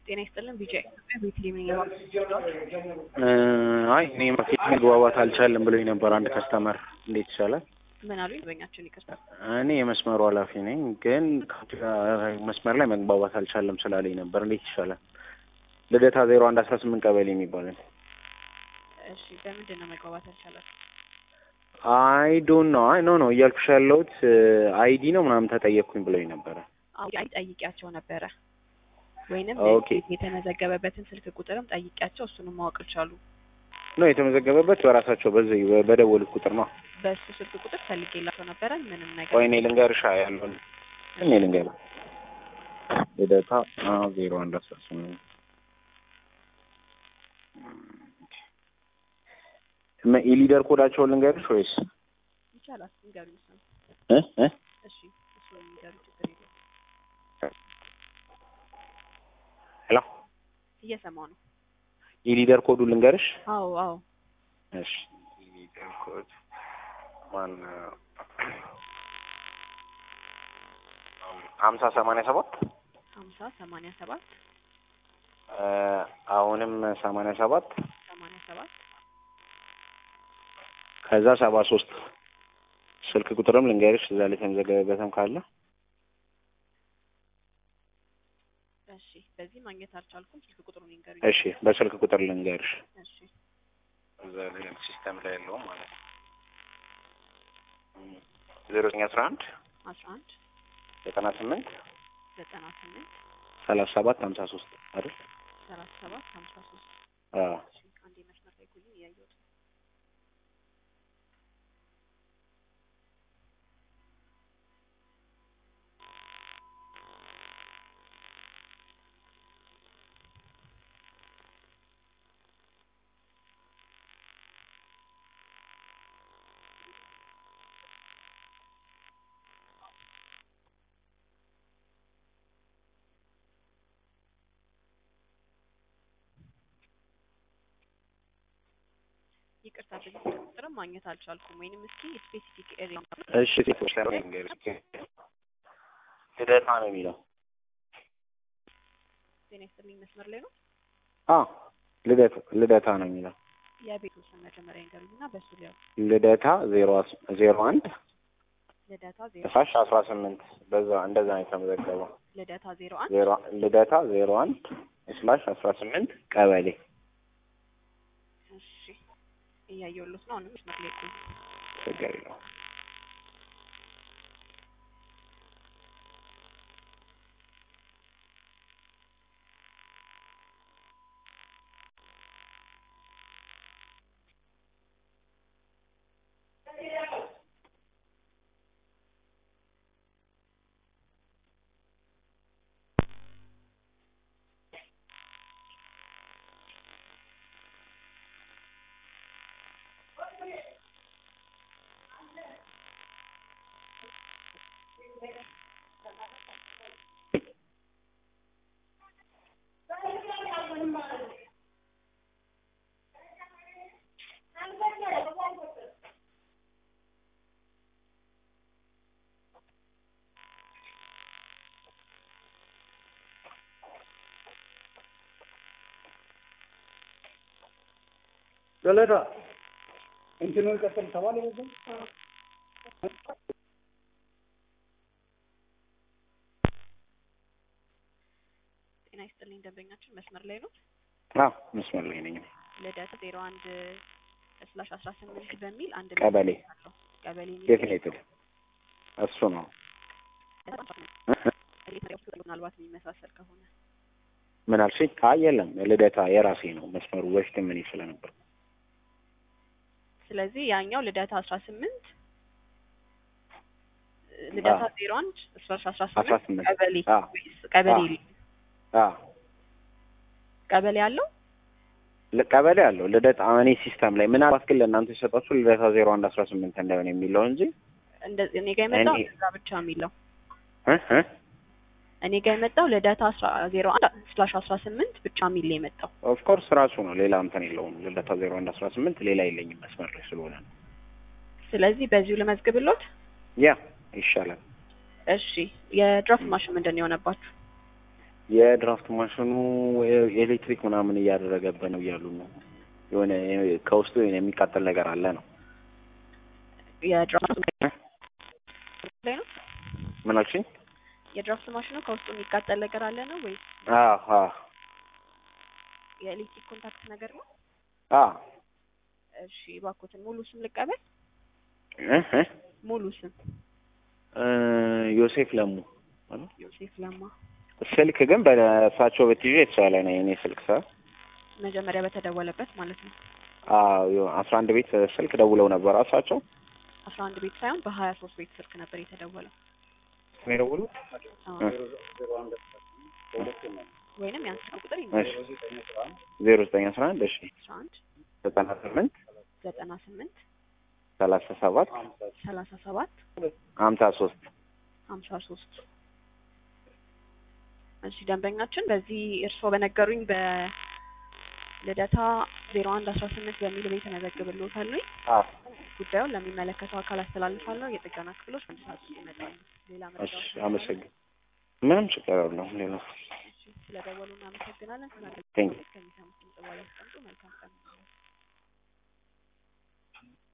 ጤና ይስጥልን ቢጂአይ ኢትዮጵያ ቤተልሔም ነኝ። አይ እኔ ማርኬት መግባባት አልቻለም ብሎኝ ነበር አንድ ከስተመር። እንዴት ይቻላል? ምን አሉኝ? በኛቸውን ይቅርታ። እኔ የመስመሩ ኃላፊ ነኝ፣ ግን መስመር ላይ መግባባት አልቻለም ስላለኝ ነበር። እንዴት ይቻላል? ልደታ ዜሮ አንድ አስራ ስምንት ቀበሌ የሚባለው እሺ፣ በምንድን ነው መግባባት አልቻላችሁ? አይ ዶንት ኖ አይ ኖ ኖ እያልኩሽ ያለሁት አይዲ ነው ምናምን ተጠየቅኩኝ ብሎኝ ነበረ። አዎ አይ ጠይቂያቸው ነበረ ወይንም ኦኬ። የተመዘገበበትን ስልክ ቁጥርም ጠይቂያቸው እሱንም ማወቅ ቻሉ። ነው የተመዘገበበት በራሳቸው በዚህ በደወሉት ቁጥር ነው። በእሱ ስልክ ቁጥር ፈልጌላቸው ነበረ ምንም ነገር ቆይ እኔ ልንገርሻ ያለውን እኔ ልንገር ልደታ ዜሮ አንድ አስራ ስምንት የሊደር ኮዳቸውን ልንገርሽ ወይስ ይቻላል። ንገሩኝ እሱን። እ እ እሺ እሱን ንገሩ፣ ችግር የለውም። ሄሎ እየሰማሁ ነው። የሊደር ኮዱ ልንገርሽ? አዎ አዎ እሺ የሊደር ኮድ ማን ሀምሳ ሰማንያ ሰባት ሀምሳ ሰማንያ ሰባት አሁንም ሰማንያ ሰባት ሰማንያ ሰባት ከዛ ሰባ ሶስት ስልክ ቁጥርም ልንገርሽ እዛ ላይ የተመዘገበበትም ካለ እሺ በዚህ ማግኘት አልቻልኩም። ስልክ ቁጥሩን ይንገሩኝ። እሺ በስልክ ቁጥር ልንገርሽ እሺ እዛ ላይ ሲስተም ላይ ያለውም ማለት ነው ዜሮ ዘጠኝ አስራ አንድ አስራ አንድ ዘጠና ስምንት ዘጠና ስምንት ሰላሳ ሰባት ሀምሳ ሶስት አይደል? ሰላሳ ሰባት ሀምሳ ሶስት አዎ እሺ አንዴ መስመር ላይ ቆዩ፣ እያየሁት ነው። ይቅርታ በዚህ ስልክ ቁጥርም ማግኘት አልቻልኩም። ወይንም እስኪ ስፔሲፊክ ኤሪያ እሺ ሴቶች ላይ ልንገርሽ ልደታ ነው የሚለው ጤና ይስጥልኝ መስመር ላይ ነው። አዎ ልደታ ልደታ ነው የሚለው የቤቱ ስም መጀመሪያ ይንገሩኝ እና በሱ ሊያው ልደታ ዜሮ አስ- ዜሮ አንድ ልደታ ዜሮ ሳሽ አስራ ስምንት በዛ እንደዛ ነው የተመዘገበው ልደታ ዜሮ አንድ ዜሮ ልደታ ዜሮ አንድ ስላሽ አስራ ስምንት ቀበሌ እሺ እያየሁሎት ነው። አሁንም መስመር ላይ ቆዩ። ችግር የለውም ገለታ እንትኑ ይቀጥል ተባለ በዛ ጤና ይስጥልኝ ደንበኛችን መስመር ላይ ነው። አዎ መስመር ላይ ነኝ ልደታ ዜሮ አንድ ስላሽ አስራ ስምንት በሚል አንድ ቀበሌ አለው ቀበሌ የሚል ዴፊኔትድ እሱ ነው ምናልባት የሚመሳሰል ከሆነ ምን አልሽኝ? አይ የለም ልደታ የራሴ ነው መስመሩ በፊት ምን ስለነበር ስለዚህ ያኛው ልደታ አስራ ስምንት ልደታ አዎ። ዜሮ አንድ ስላሽ አስራ አስራ ስምንት ስምንት ቀበሌ አዎ። ወይስ ቀበሌ አዎ። የለም? አዎ ቀበሌ አለው ል- ቀበሌ አለው ልደታ እኔ ሲስተም ላይ ምናልባት ግን ለእናንተ የሰጣችሁ ልደታ ዜሮ አንድ አስራ ስምንት እንዳይሆን የሚለው እንጂ እንደዚህ እኔ ጋር የመጣው እኔ- እዛ ብቻ የሚለው እ እ እኔ ጋር የመጣው ልደታ አስራ ዜሮ አንድ ስላሽ አስራ ስምንት ብቻ የሚል ነው የመጣው። ኦፍኮርስ ራሱ ነው ሌላ እንትን የለውም ልደታ ዜሮ አንድ አስራ ስምንት ሌላ የለኝም መስመር ላይ ስለሆነ ነው ስለዚህ በዚሁ ልመዝግብሎት። ያ ይሻላል እሺ የድራፍት ማሽን ምንድን ነው የሆነባችሁ? የድራፍት ማሽኑ ኤሌክትሪክ ምናምን እያደረገብን ነው እያሉ ነው። የሆነ ከውስጡ የሆነ የሚቃጠል ነገር አለ ነው። የድራፍት ላይ ነው ምን አልሽኝ? የድራፍት ማሽኑ ከውስጡ የሚቃጠል ነገር አለ ነው ወይስ አዎ አዎ የኤሌክትሪክ ኮንታክት ነገር ነው? አዎ እሺ እባክዎትን ሙሉ ስም ልቀበል። እ እ ሙሉ ስም እ ዮሴፍ ለሙ ዮሴፍ ለማ። ስልክ ግን በእሳቸው ብትይዤ የተሻለ ነው የኔ ስልክ ሰ መጀመሪያ በተደወለበት ማለት ነው። አዎ አስራ አንድ ቤት ስልክ ደውለው ነበር እሳቸው አስራ አንድ ቤት ሳይሆን በሀያ ሶስት ቤት ስልክ ነበር የተደወለው። ነው የደወሉት። አዎ እ ወይንም ያን ስልክ ቁጥር እሺ ዜሮ ዘጠኝ አስራ አንድ እሺ አስራ አንድ ዘጠና ስምንት ዘጠና ስምንት ሰላሳ ሰባት ሰላሳ ሰባት ሀምሳ ሶስት ሀምሳ ሶስት እሺ ደንበኛችን በዚህ እርስዎ በነገሩኝ በልደታ ዜሮ አንድ አስራ ስምንት በሚል ቤት እመዘግብልዎታለሁ። አዎ ጉዳዩን ለሚመለከተው አካል አስተላልፋለሁ። የጥገና ክፍሎች በአንድ ሰዓት ውስጥ ይመጣሉ። ሌላ እሺ መረጃ አመሰግን ምንም ችግር የለውም ሌላ ስለደወሉ እናመሰግናለን። ስለ ቴንክ ከሚሰሙት ድምጽ በኋላ ያስቀምጡ። መልካም ቀን